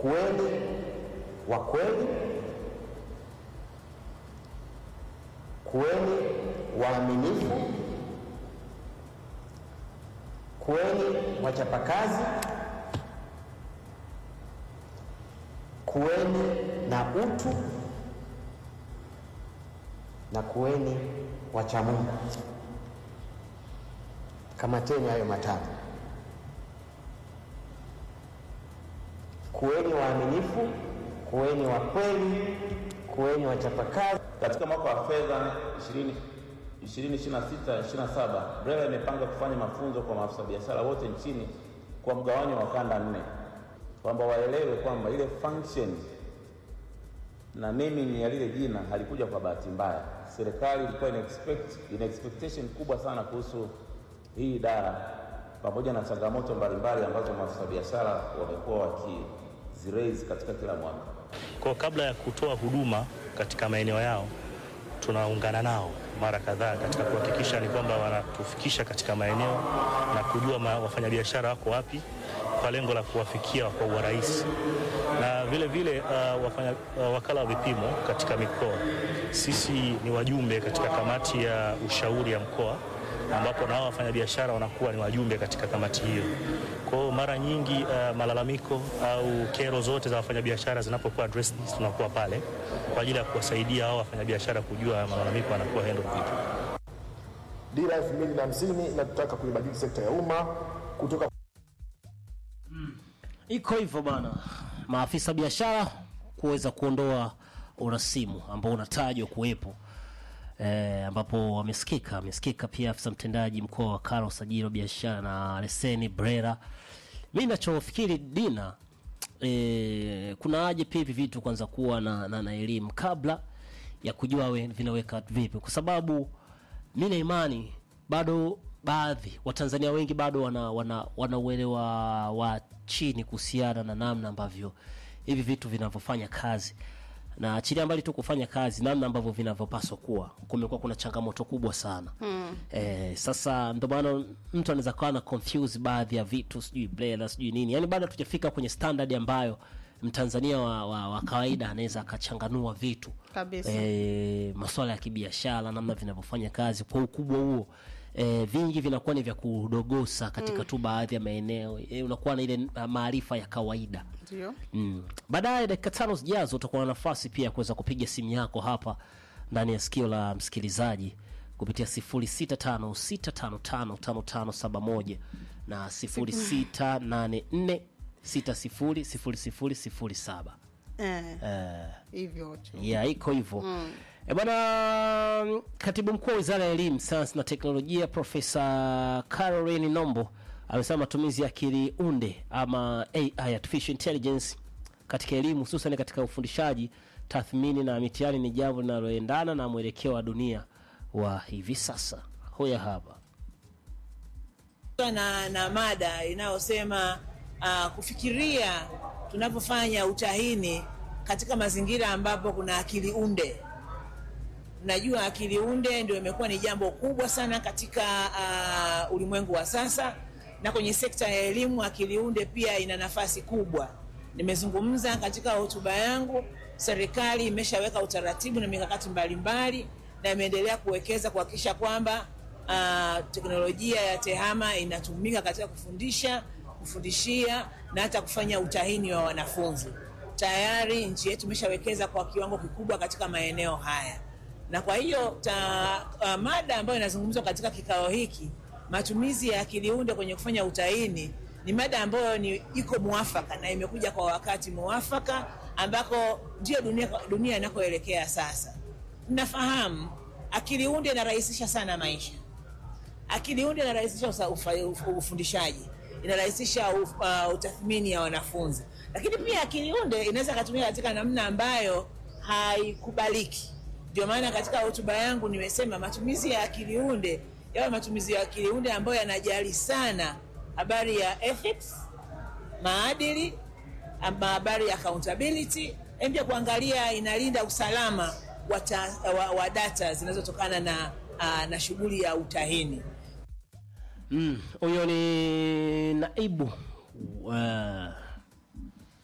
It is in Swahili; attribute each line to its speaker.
Speaker 1: kuweni wa kweli, kuweni waaminifu, kuweni wachapakazi, kuweni na utu na kuweni wacha Mungu. Kamateni hayo matatu: kuweni waaminifu, kuweni wa kweli, kuweni wachapakazi.
Speaker 2: Katika mwaka wa fedha 2026 27 BRELA imepanga kufanya mafunzo kwa maafisa biashara wote nchini kwa mgawanyo wa kanda nne, kwamba waelewe kwamba ile function na naming ya lile jina halikuja kwa bahati mbaya. Serikali ilikuwa ina expect, ina expectation kubwa sana kuhusu hii idara pamoja na changamoto mbalimbali ambazo maafisa biashara wamekuwa wakiziraise katika kila mwaka.
Speaker 3: Kwa kabla ya kutoa huduma katika maeneo yao, tunaungana nao mara kadhaa katika kuhakikisha ni kwamba wanatufikisha katika maeneo na kujua ma, wafanyabiashara wako wapi kwa lengo la kuwafikia kwa urahisi na vile vile uh, wafanya, uh, wakala wa vipimo katika mikoa, sisi ni wajumbe katika kamati ya ushauri ya mkoa ambapo nao wafanyabiashara wanakuwa ni wajumbe katika kamati hiyo. Kwa hiyo mara nyingi uh, malalamiko au kero zote za wafanyabiashara zinapokuwa addressed, tunakuwa pale kwa ajili ya kuwasaidia hao wafanyabiashara kujua malalamiko yanakuwa handle vipi.
Speaker 4: Dira elfu mbili na hamsini inatutaka kuibadili sekta ya umma kutoka
Speaker 5: iko hivyo bana, maafisa biashara kuweza kuondoa urasimu ambao unatajwa kuwepo e, ambapo wamesikika amesikika pia afisa mtendaji mkoa wa Kara usajili wa biashara na leseni BRELA. Mi nachofikiri Dina, e, kuna haja pia hivi vitu kwanza kuwa na, na, na elimu kabla ya kujua we, vinaweka vipi, kwa sababu mi na imani bado baadhi Watanzania wengi bado wana, wana, wana uelewa wa chini kuhusiana na namna ambavyo hivi vitu vinavyofanya kazi na achilia mbali tu kufanya kazi, namna ambavyo vinavyopaswa kuwa, kumekuwa kuna changamoto kubwa sana mm. E, sasa ndo maana mtu anaweza kawa na confuse baadhi ya vitu, sijui BRELA sijui nini, yani bado hatujafika kwenye standard ambayo mtanzania wa, wa, wa kawaida anaweza akachanganua vitu
Speaker 6: Kabisa.
Speaker 5: e, masuala ya kibiashara, namna vinavyofanya kazi kwa ukubwa huo. E, vingi vinakuwa ni vya kudogosa katika tu baadhi ya maeneo e, unakuwa na ile maarifa ya kawaida
Speaker 6: Ndio.
Speaker 5: Mm. Baadaye dakika tano zijazo utakuwa na nafasi pia ya kuweza kupiga simu yako hapa ndani ya sikio la msikilizaji kupitia 0656555571 na 0684600007.
Speaker 6: Eh,
Speaker 5: Eh,
Speaker 6: hivyo tu.
Speaker 5: ya iko hivyo e bwana. Katibu mkuu wa wizara ya elimu, sayansi na teknolojia Profesa Caroline Nombo amesema matumizi ya akili unde ama AI, artificial intelligence, katika elimu hususan katika ufundishaji, tathmini na mitihani ni jambo linaloendana na mwelekeo wa dunia wa hivi sasa. Hoya hapa
Speaker 7: na, na mada inayosema uh, kufikiria tunapofanya utahini katika mazingira ambapo kuna akili unde. Najua akili unde ndio imekuwa ni jambo kubwa sana katika uh, ulimwengu wa sasa, na kwenye sekta ya elimu akili unde pia ina nafasi kubwa. Nimezungumza katika hotuba yangu, serikali imeshaweka utaratibu na mikakati mbalimbali na imeendelea kuwekeza kuhakikisha kwamba uh, teknolojia ya tehama inatumika katika kufundisha, kufundishia na hata kufanya utahini wa wanafunzi. Tayari nchi yetu imeshawekeza kwa kiwango kikubwa katika maeneo haya, na kwa hiyo ta, uh, mada ambayo inazungumzwa katika kikao hiki, matumizi ya akili unde kwenye kufanya utahini, ni mada ambayo ni iko mwafaka na imekuja kwa wakati mwafaka ambako ndio dunia, dunia inakoelekea sasa. Mnafahamu akili unde inarahisisha sana maisha. Akili unde inarahisisha usa- ufa- uf- ufundishaji, inarahisisha uf- uh, utathmini ya wanafunzi, lakini pia akili unde inaweza ikatumika katika namna ambayo haikubaliki. Ndio maana katika hotuba yangu nimesema matumizi ya akili unde yawe matumizi ya akili unde ambayo yanajali sana habari ya ethics, maadili, ama habari ya accountability, na pia kuangalia inalinda usalama wa, ta, wa, wa data zinazotokana na, uh, na shughuli ya utahini.
Speaker 5: Mm, huyo ni naibu uh,